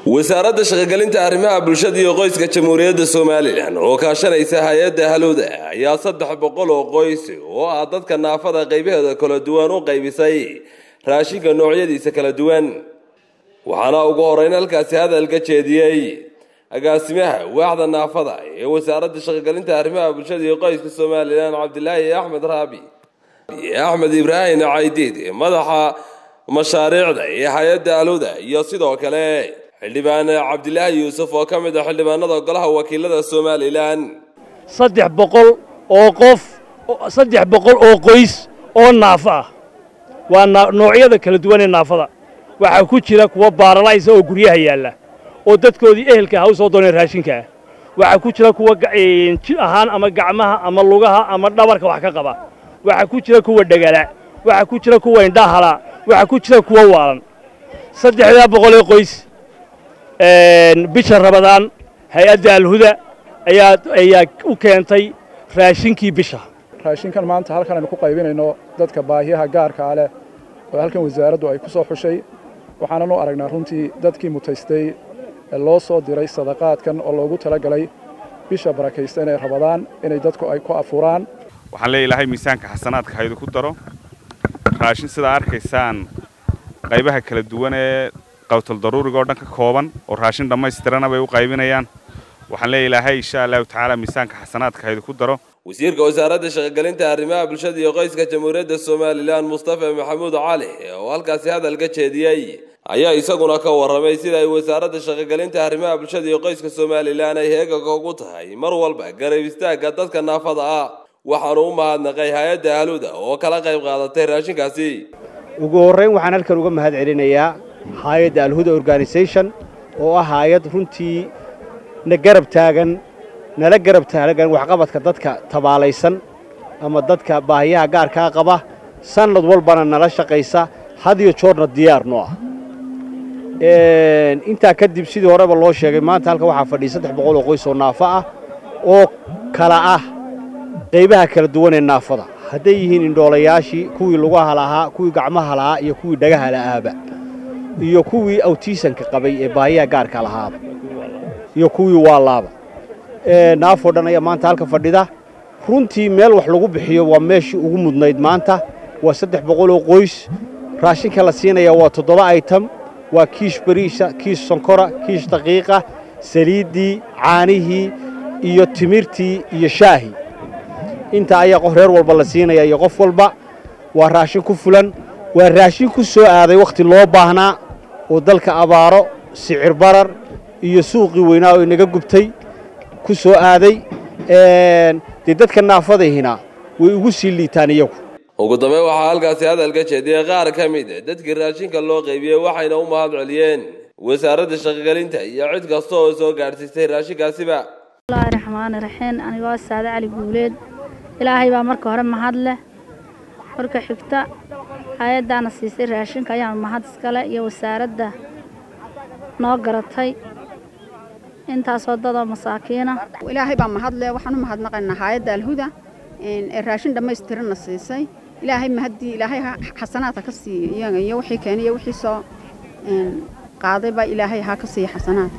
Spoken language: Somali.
wasaaradda shaqogelinta arrimaha bulshada iyo qoyska jamhuuriyadda somalilan oo kaashanaysa hay-adda halowda ayaa saddex boqol oo qoys oo ah dadka naafada qaybaheeda kala duwan u qaybisay raashinka noocyadiisa kala duwan waxaana ugu horeyn halkaasi hadalka jeediyey agaasimaha waaxda naafada ee wasaaradda shaqogelinta arrimaha bulshada iyo qoyska somalilan cabdilaahi axmed raabi axmed ibraahim caydiid madaxa mashaariicda ee hay-adda alowda iyo sidoo kale xildhibaan cabdilaahi yuusuf oo ka mid ah xildhibaanada golaha wakiilada somalilan saddex boqol oo qof saddex boqol oo qoys oo naafo ah waa noocyada kala duwan ee naafada waxaa ku jira kuwa baaralaysa oo guryaha yaalla oo dadkoodii ehelka ha u soo dooneen raashinka ah waxaa ku jira kuwa jir ahaan ama gacmaha ama lugaha ama dhabarka wax ka qaba waxaa ku jira kuwa dhegala waxaa ku jira kuwa indhahala waxaa ku jira kuwa waalan saddexdaa boqol ee qoys bisha rabadaan hay-adda alhuda ayaa ayaa u keentay raashinkii bisha raashinkan maanta halkan aynu ku qaybinayno dadka baahiyaha gaarkaa leh oo halkan wasaaraddu ay ku soo xushay waxaanan u aragnaa runtii dadkii mutaystay ee loo soo diray sadaqaadkan oo loogu talagalay bisha barakaysta inay rabadaan inay dadku ay ku afuraan waxaan leeya ilaahay miisaanka xasanaadka haydu ku daro raashin sidaa arkaysaan qaybaha kala duwan ee qawtal daruuriga oo dhan ka kooban oo raashin dhammaystirana bay u qaybinayaan waxaan leeya ilaahay insha allahu tacaala miisaanka xasanaadka haydu ku daro wasiirka wasaaradda shaqogelinta arrimaha bulshada iyo qoyska jamhuuriyadda somalilan mustafa maxamuud cali oo halkaasi hadalka jeediyey ayaa isaguna ka warramay sida ay wasaaradda shaqogelinta arrimaha bulshada iyo qoyska somalilan ay heegaga ugu tahay mar walba garab istaagga dadka naafada ah waxaanu u mahadnaqay hay-adda haluda oo kala qayb qaadatay raashinkaasi ugu horrayn waxaan halkan uga mahad celinayaa hay-adda alhuda organisation oo ah hay-ad runtii na garab taagan nala garab taagan waxqabadka dadka tabaalaysan ama dadka baahiyaha gaarkaa qaba sannad walbana nala shaqaysa had iyo joorna diyaar noo ah intaa kadib sidii horeba loo sheegay maanta halkan waxaa fadhiya saddex boqol oo qoys oo naafo ah oo kala ah qaybaha kala duwan ee naafada hadday yihiin indhoolayaashii kuwii lugaha lahaa kuwii gacmaha lahaa iyo kuwii dhagaha la'aaba iyo kuwii awtiisanka qabay ee baahiyaha gaarka lahaaba iyo kuwii waalaaba naafoo dhan ayaa maanta halka fadhida runtii meel wax lagu bixiyo waa meeshii ugu mudnayd maanta waa saddex boqol oo qoys raashinka la siinaya waa toddoba item waa kiish bariisha kiish sonkora kiish daqiiqa saliiddii caanihii iyo timirtii iyo shaahi intaa ayaa qof reer walba la siinaya iyo qof walba waa raashin ku fulan waa raashin ku soo aaday wakhti loo baahnaa oo dalka abaaro sicir barar iyo suuqii weynaa oo inaga gubtay ku soo aaday dee dadka naafadahina way ugu sii liitaan iyagu ugu dambeyn waxaa halkaasi hadalka jeediyey qaar ka mid dadkii raashinka loo qaybiyey waxayna u mahad celiyeen wasaaradda shaqogelinta iyo cid kasta oo soo gaadhsiisay raashinkaasiba bismillahi raxmaani raxiim anigoo saade cali guuleed ilaahay baa marka hore mahad leh marka xigta hay-addaana siisay raashinka ayaan mahad iskale iyo wasaaradda noo garatay intaasoo dadoo masaakiina ilaahay baa mahad leh waxaan u mahadnaqaynaa hay-adda alhuda ee raashin dhammaystiranna siisay ilaahay mahaddii ilaahay xasanaadka ka siiya iyaga iyo wixii keenay iyo wixii soo qaaday baa ilaahay ha ka siiya xasanaad